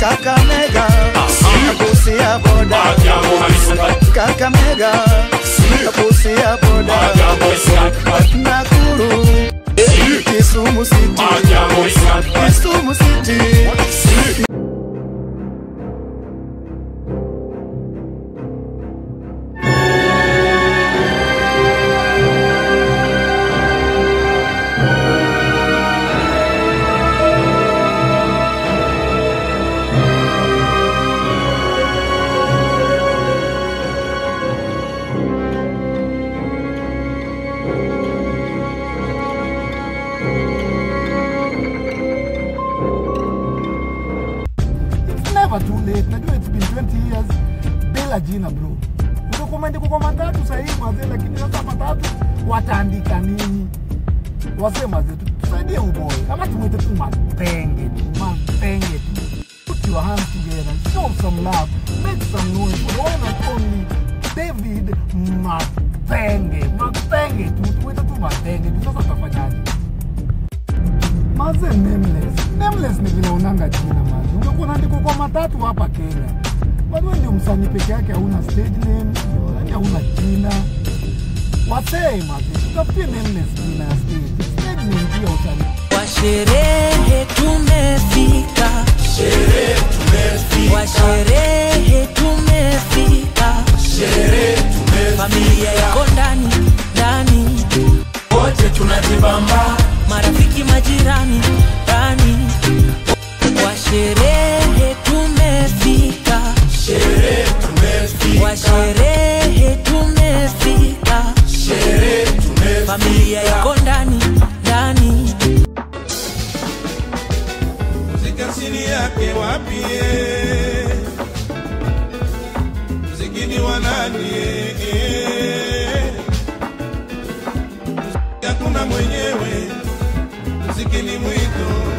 Kakamega Busia boda Kakamega Busia boda Nakuru Kisumu City Kisumu City It's never too late. Najua it's been 20 years bila jina bro. Udokumenti kwa matatu sahii mazee, lakini sasa matatu wataandika nini? Wasee mazee, tu- tusaidie uboy ama tumwite tu mapenge tu, mapenge tu. Put your hands together, show some love, make some noise for the one and only David Mapenge. Mapenge tu, tumwite tu mapenge tu. Sasa tutafanyaje? Maze nameless. Nameless ni vile unanga jina maze. Ungekuwa unaandikwa kwa matatu hapa Kenya. Bado wewe ndio msanii peke yake hauna stage name, yaani hauna jina. Wasee maze, tutafutie nameless jina ya stage. Stage name pia utani. Kwa sherehe tumefika, kwa sherehe tumefika, familia iko ndani ndani, wote tunajibamba marafiki majirani ndani, kwa sherehe tumefika, sherehe tumefika kwa sherehe tumefika, sherehe tumefika familia iko ndani ndani. Muziki asili yake wapi? eh? Muziki ni wa nani? eh? Muziki hakuna mwenyewe, muziki ni mwito